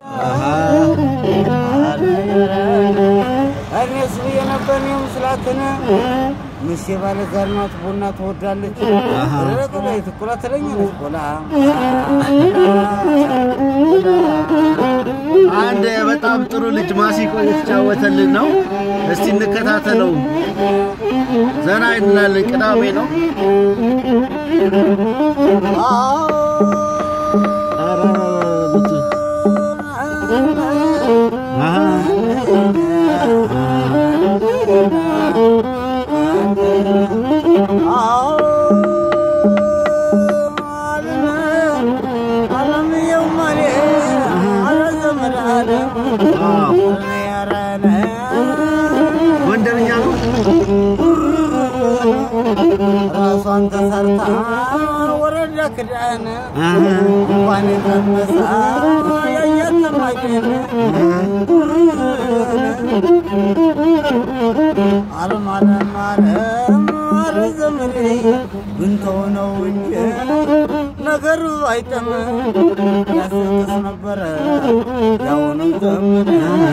እኔስ ብዬ ነበር እኔም ስላትን ምሴ ባለ ዛር ናት ቡና ትወዳለች ረቀላይ ትኩላ ትለኛለች ቆላ አንድ በጣም ጥሩ ልጅ ማሲንቆ እየተጫወተልን ነው። እስቲ እንከታተለው። ዘና እንላለን። ቅዳሜ ነው። ኧረ ልጅ አሃ ጎንደርኛ ነው። ራሷን ተሰርታ ወረዳ ክዳን አሃ እንኳን የቀመሰ ያያተማቀን አለም አለም አለም አረ ዘመዴ ብንተው ነው እንጂ ነገሩ አይጠም ያስቅስ ነበረ ያሁንም ዘመን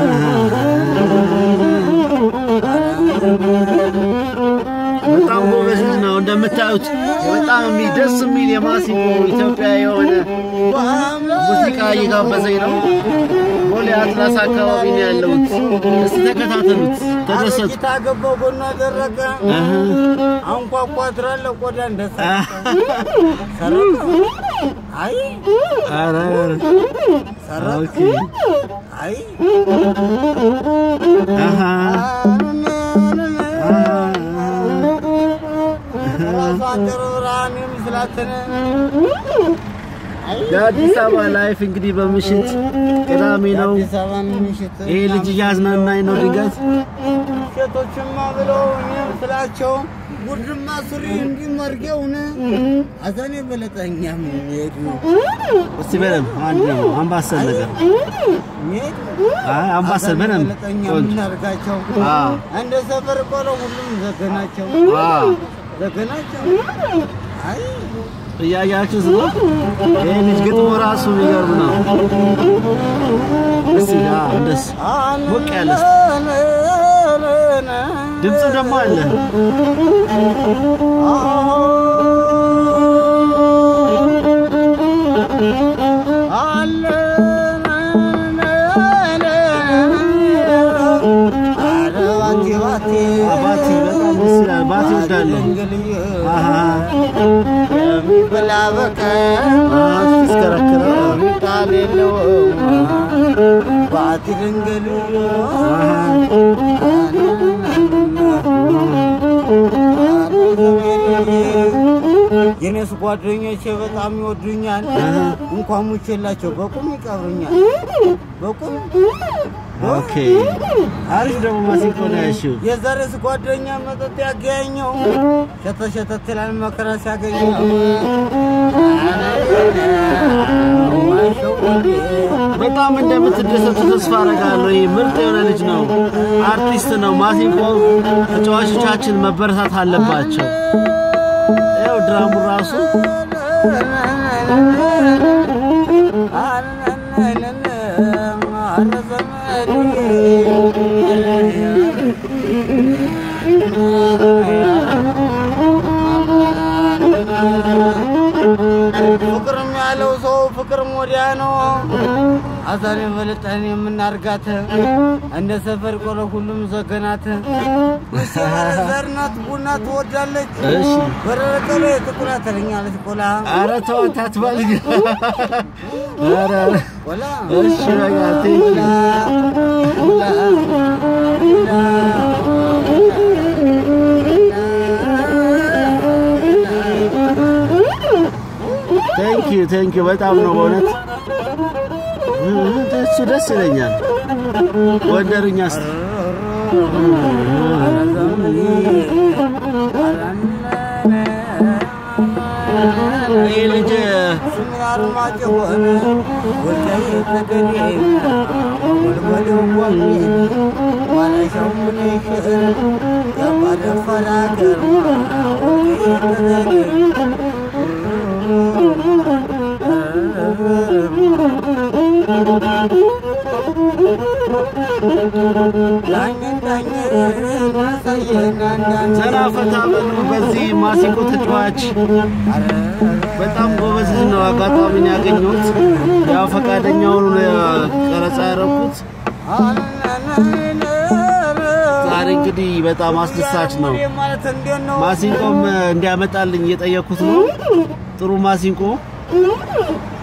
በጣም ጎበዝ ልጅ ነው። እንደምታዩት በጣም የሚ- ደስ የሚል የማሲንቆ ኢትዮጵያ የሆነ ሙዚቃ እየጋበዘኝ ነው። ቦሌ አትላስ አካባቢ ነው ያለሁት። እስቲ ተከታተሉት፣ ተደሰቱ። አረቂታ ገባው ጎኗ ደረቀ አሃ። አንኳኳ ትራለ ቆዳ እንደሰረቀ ሰረቀ አይ ኧረ ሰረቀ ኦኬ። አይ አሃ። ራሷ ጥሩ ብርሃን የምስላትን የአዲስ አበባ ላይፍ እንግዲህ በምሽት ቅዳሜ ነው። አዲስ አበባን ምሽት ይሄ ልጅ እያዝናናኝ ነው። ድንገት ሴቶችማ ብለው እኔም ስላቸው ጉድማ ሱሪ እንዲመርጌውን አዘኔ በለጠኛም ሄዱ እስቲ በደንብ አንድ ነው አምባሰል ነገር ሄዱ አይ አምባሰል በደንብ በለጠኛ ቆንጆ ምናርጋቸው አዎ እንደ ሰፈር ቆሎ ሁሉም ዘገናቸው አዎ ዘገናቸው አይ እያያችሁት ነው። ይሄ ልጅ ግጥሙ ራሱ የሚገርም ነው። እስቲ አዎ እንደስ ሞቅ ያለ ድምፁ ደግሞ አለ። አባቴ በጣም ደስ ይላል። ባቴ እወዳለሁ። አሃ የሚበላ በቀር አዎ ይስከረከራል። ቃል የለውም ባቲ ድንግል የኔስ ጓደኞቼ በጣም ይወዱኛል። እንኳን ሙቼላቸው በቁም ይቀብሩኛል። በቁም ኦኬ አሪፍ ደግሞ ማሲንቆ ነው ያልሽው። የዛሬስ ጓደኛ መጠጥ ያገኘው ሸተ ሸተት ይላል መከራ ሲያገኘው በጣም እንደምትደሰቱ ተስፋ አደርጋለሁ። ይህ ምርጥ የሆነ ልጅ ነው፣ አርቲስት ነው። ማሲንቆ ተጫዋቾቻችን መበረታት አለባቸው። ያው ድራሙ ራሱ ፍቅርም ያለው ሰው ፍቅርም ወዲያ ነው። አዛሬ በልጠን የምናርጋት እንደ ሰፈር ቆሎ ሁሉም ዘገናት ዘርናት ቡና ትወዳለች። እሺ። በረቀሎ ጥቁራ ተለኛለች ቆላ ኧረ ተወት አትበል። ኧረ ቆላ እሺ በቃ ቴንክ ቴንክ ዩ ቴንክ ዩ በጣም ነው በእውነት እሱ ደስ ይለኛል። ጎንደርኛ ስ ይህ ልጅ ዳኝን ዳኝን አሳየን አንዳንድ ዘና ፈታ በሉ። በዚህ ማሲንቆ ተጫዋች በጣም ጎበዝ ልጅ ነው። አጋጣሚን ያገኘሁት ያው ፈቃደኛ ሆኖ ነው ቀረጻ ያደረኩት። ዛሬ እንግዲህ በጣም አስደሳች ነው። ማለት እንዴት ነው? ማሲንቆም እንዲያመጣልኝ እየጠየኩት ነው። ጥሩ ማሲንቆ